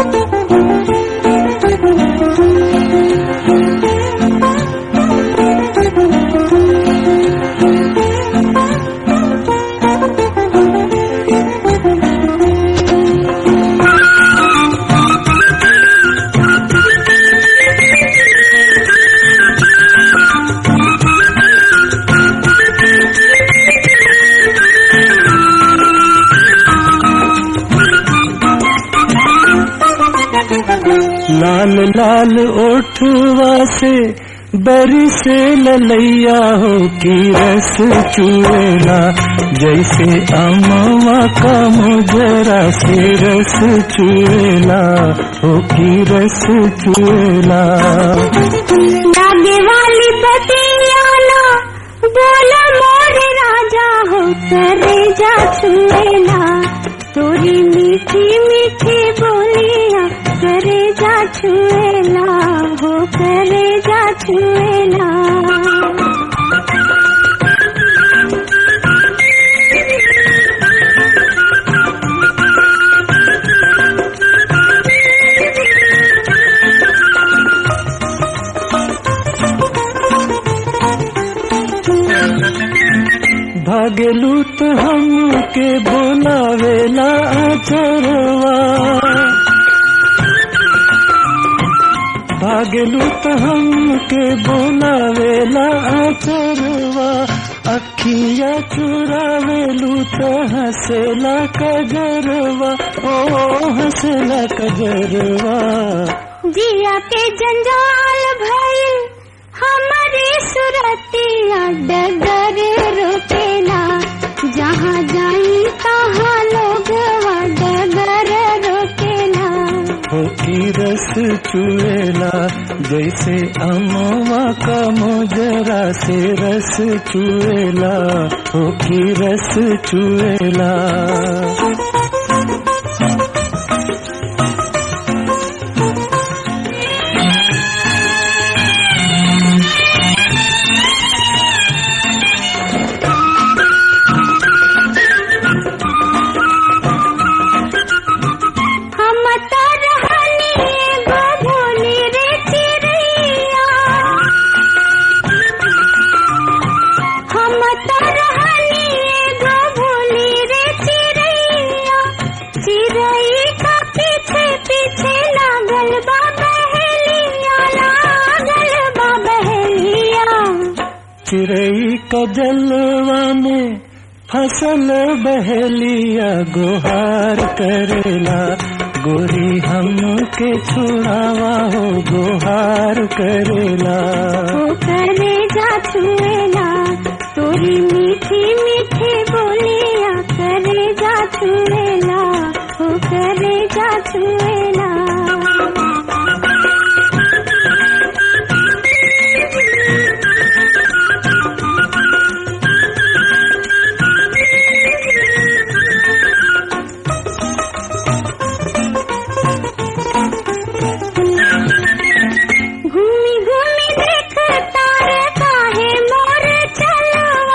लाल लाल ओठवा से बरी से ललैया हो की रस चुएला जैसे अमवा का मुजरा से रस चुएला हो की रस चुएला लागे वाली बतियाना बोला मोरे राजा हो करे जा छुएला तोरी मीठी मीठी बोलिया करे जा छुएला हो करे जा छुएला भागलू तो हम के बोलावेला आचरवा भागलू तो हम के बोलावेला आचरवा अखिया चुरावेलू तो हंसेला कजरवा ओ हंसेला कजरवा जिया के जंजाल भइल हमारी सुरतिया डगर रोकेला जहाँ जाई तहाँ लोग डगर रोकेला हो की रस चुएला जैसे अमवा का मोजरा से रस चुएला हो की रस चुएला हम तो रहनी एगो भोली रे चिड़ैया हम तो रहनी एगो भोली रे चिड़ैया चिड़ै का पीछे पीछे लागल बा बहेलिया लागल बा बहेलिया चिड़ई का जलवा में फसल बहलिया गुहार करेला गोरी हम के छुड़ावा हो गुहार करेला वो करे जा छुएला तोरी मीठी मीठी बोलिया करे जा छुएला वो करे जा छुएला घूमी घूमी देख तारे काहे मोर चलवा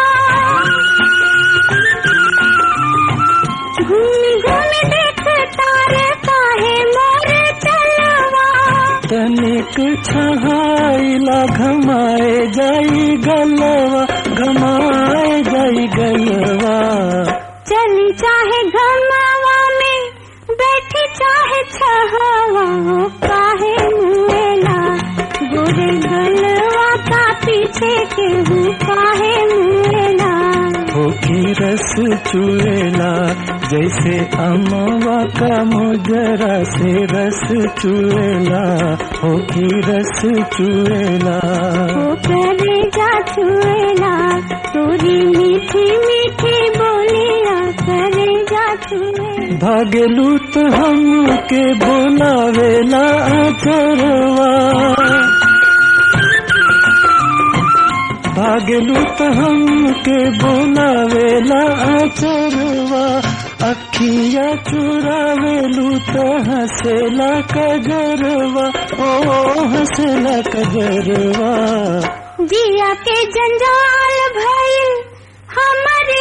घूमी घूमी देख तारे काहे मोर चलवा तनिक छहाइला घमाए जाई गलवा घमाए जाई गलवा चली चाहे घमावा में बैठी चाहे छहवा हो काहे मुएला गोरे गलवा का पीछे के हूँ काहे मुएला हो की रस चुएला जैसे अमवा का मुजरा से रस चुएला हो की रस चुएला वो करे जा छुएला तोरी मीठी मीठी बोलिया करे जा छुएला भागलू तो हम के बोलावेला आचरवा भागलू तो हम के बोलावेला आचरवा अखिया चुरावेलू तो हंसेला कजरवा ओ हंसेला कजरवा जिया के जंजाल भइल हमारी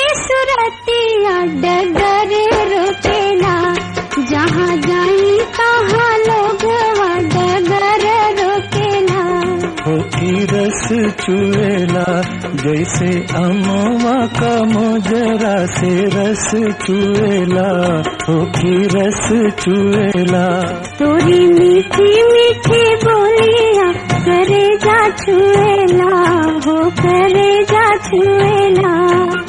सुरतिया डगर रोकेला जहाँ जाई तहाँ हो की रस चुएला जैसे अमवा का मोजरा से रस चुएला हो की रस चुएला तोरी मीठी मीठी बोलिया करे जा छुएला हो करे जा छुएला